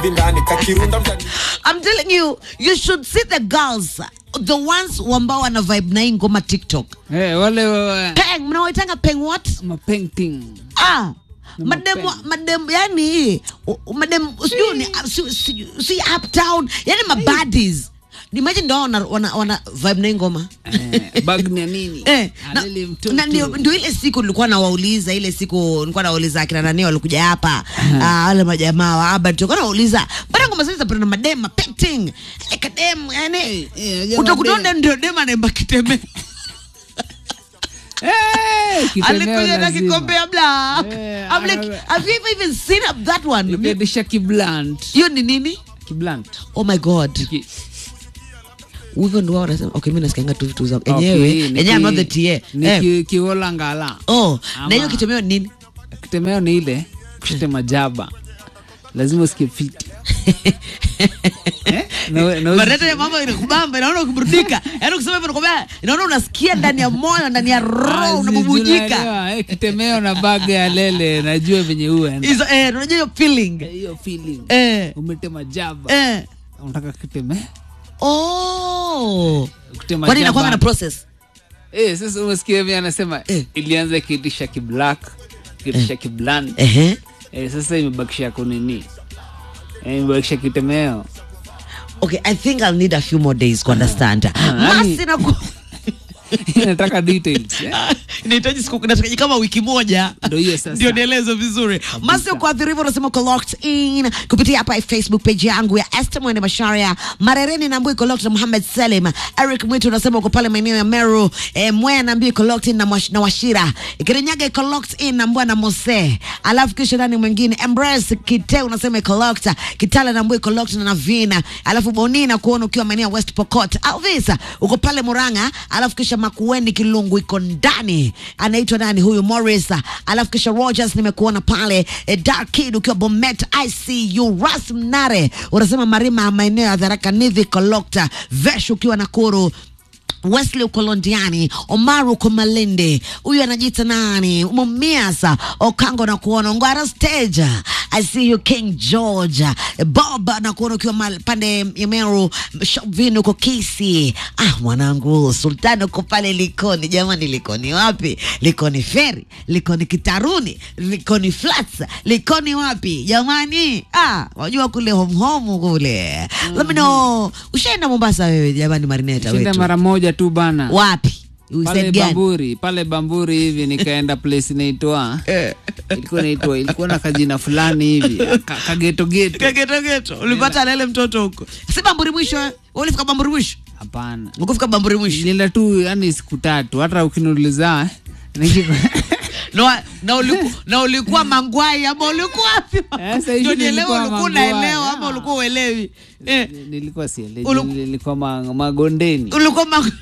ndani kakirunda mtani I'm telling you, you should see the girls, the ones ambao wana vibe na hii ngoma TikTok. Eh, wale wa- Peng, mnawaitanga peng what? mapainting Ah, madem, madem, yani u- u- madem, sijui ni si, si, si uptown, yani mabaddies. Imagine ndo wana, wana, wana vibe na hii ngoma. eh, bag na nini Eh, na, Alele mtoto. na ndio, ndio ile siku nilikuwa nawauliza ile siku nilikuwa nawauliza akina nani walikuja hapa ah, wale majamaa wa hapa tulikuwa nawauliza bana ngoma zile zapenda madem mapainting eh, kadem yani Eh, eh, jamaa utakutonda dem. ndio dem anaimba kiteme Eh, kitemeo alikuja na lazima. kikombe ya bla Eh, I'm like ana- have you ever even seen that one Ikadisha kiblant hiyo ni nini kiblant oh my god Ki- hivyo ndio wao wanasema okay mimi nasikianga tu vitu zangu Okay, enyewe ni enyewe ki- I'm not the TA ni eh ki- kiwola ngala oh na Ama- hiyo kitemeo ni nini kitemeo ni ile kutema jaba lazima usikie fiti Eh? Na- na usi- Mareta ya mambo inakubamba, inaona ukiburudika. Yaani ukisema hivyo nakwambia, inaona unasikia ndani ya moyo, ndani ya roho Ah, unabubujika. tunaelewa, eh, kitemeo na baga ya lele najua venye huenda Hizo eh, unajua hiyo feeling. hiyo feeling Eh. umetema jaba Eh. unataka kiteme Oh. kutema Kwani jaba. inakuwa na process? Eh, sasa umesikia vile anasema Eh. ilianza kitisha kiblack kitisha kibland Ehe. eh, sasa imebakisha kunini eh, imebakisha kitemeo Okay, I think I'll need a few more days to understand. yani- Masi na ku... inataka details eh? inahitaji siku inahitaji kama wiki moja Ndio hiyo sasa. ndio nielezo vizuri masi kuathiri hivyo unasema uko locked in kupitia hapa facebook page yangu ya Esther Mwende Masharia Marereni naambia iko locked na Muhammad Salim Eric Mwitu unasema uko pale maeneo ya Meru eh, Mwea naambia iko locked in na, Mwash, na Washira Kirinyaga iko locked in na Mbwana Mose alafu kisha nani mwingine Embrace Kite unasema iko locked Kitale naambia iko locked na Navina alafu Bonina kuona ukiwa maeneo ya West Pokot Alvisa uko pale Muranga alafu kisha Makueni Kilungu iko ndani anaitwa nani huyu Morris alafu kisha Rogers nimekuona pale eh, Dark Kid ukiwa Bomet ICU Ras Mnare unasema Marima maeneo ya Tharaka Nithi Kolokta Vesh ukiwa Nakuru Wesley uko Londiani, Omaru uko Malindi, huyu anajiita nani? Mumiasa Okango na kuona Ngwara stage. I see you King George. Bob na kuona ukiwa mal- pande ya Meru, Shovin uko Kisi. Ah, mwanangu Sultani uko pale Likoni. Jamani, Likoni wapi? Likoni Feri, Likoni Kitaruni, Likoni Flats, Likoni wapi? Jamani, ah, wajua kule home home kule. Let me know. Ushaenda Mombasa wewe jamani Marineta shinda wetu? mara moja tu bana wapi You pale said gani? bamburi pale bamburi hivi nikaenda place inaitwa ilikuwa inaitwa ilikuwa na kajina fulani hivi ka- kagetogeto Kagetogeto. ulipata lele mtoto huko si bamburi mwisho eh? Wewe ulifika bamburi mwisho hapana ukufika bamburi mwisho nilienda tu yani siku tatu hata ukiniuliza nikiko- na, na, uliku, na ulikuwa mangwai ama ulikuwa wapi Sasa hivi ndio nielewe nilikuwa ulikuwa Mangwai, unaelewa ama ah. ulikuwa uelewi eh, nilikuwa sielewi Ulu- nilikuwa ma- magondeni ulikuwa mang...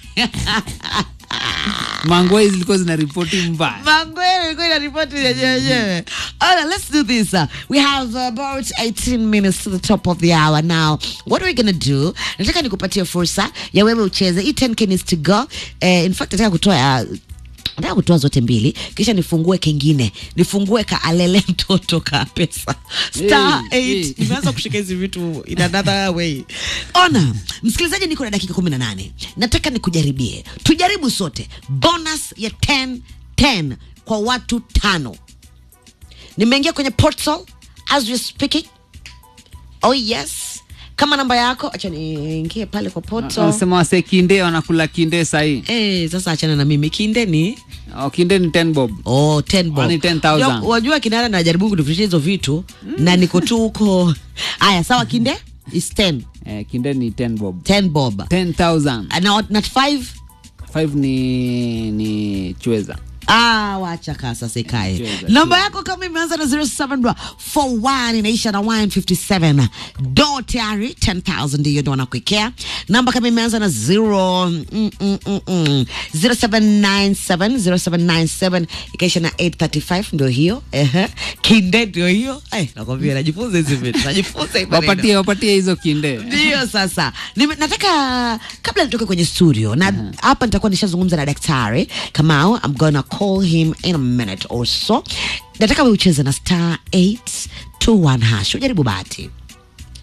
mangwai zilikuwa zina ripoti mbaya Mangwele ilikuwa inaripoti yenyewe yenyewe. Alright, let's do this. Uh, we have about 18 minutes to the top of the hour now. What are we gonna do? Nataka nikupatie fursa ya wewe ucheze. Hii 10k needs to go. Eh, in fact nataka kutoa uh, nataka kutoa zote mbili kisha nifungue kengine nifungue ka alele mtoto ka pesa star Hey, 8 hey. nimeanza kushika hizi vitu in another way ona msikilizaji niko na dakika kumi na nane nataka nikujaribie tujaribu sote bonus ya 10 10 kwa watu tano nimeingia kwenye portal as we speaking oh yes kama namba yako acha niingie pale kwa portal wanasema wase kinde wanakula kinde sahii Eh, sasa achana na mimi kinde ni oh, kinde ni 10 bob Oh, 10 bob. Kwani 10,000? Wajua- Wajua kinara najaribu kunifundisha hizo vitu na niko tu huko. Aya, sawa kinde is 10. eh, kinde ni 10 bob 10 bob. 10000 Na not 5. 5 ni ni chweza Ah, wacha kaa sasa ikae. Cheza, Namba yako kama imeanza na 0741 inaisha na 157. Do tayari 10000 ndiyo ndo wanakuwekea. Namba kama imeanza na 0 mm, mm, mm, mm, 0797 0797 ikaisha na 835 ndio hiyo. Ehe. Kinde ndio hiyo. Eh, nakwambia najifunza hizi vitu. Najifunza hii maneno. wapatie wapatie hizo kinde Ndio sasa Nime, nataka kabla nitoke kwenye studio na hapa nitakuwa nishazungumza na daktari Kamau. I'm gonna call him in a minute or so. Nataka we ucheze na star 821 hash, ujaribu bahati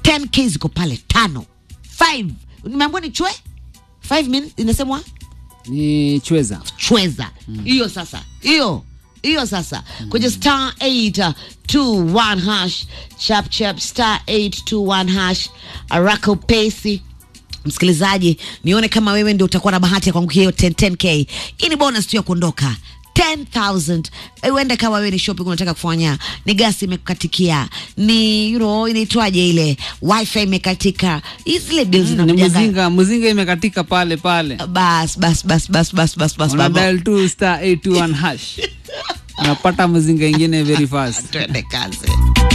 10k ziko pale tano 5 nimeambiwa ni chwe 5 min inasemwa ni chweza chweza hiyo sasa hiyo hiyo sasa kwenye star 821 hash chap chap star 821 hash araka upesi msikilizaji nione kama wewe ndio utakuwa na bahati ya kuangukia hiyo 10 10k hii ni bonus tu ya kuondoka 10000 Eh, uende kama wewe ni shopping unataka kufanya ni gasi imekukatikia ni you know inaitwaje ile wifi imekatika Hizi zile bills ni zinakujaga muzinga muzinga imekatika pale pale bas bas bas bas bas bas bas una baba. dial tu star 821 hash unapata muzinga ingine very fast twende kazi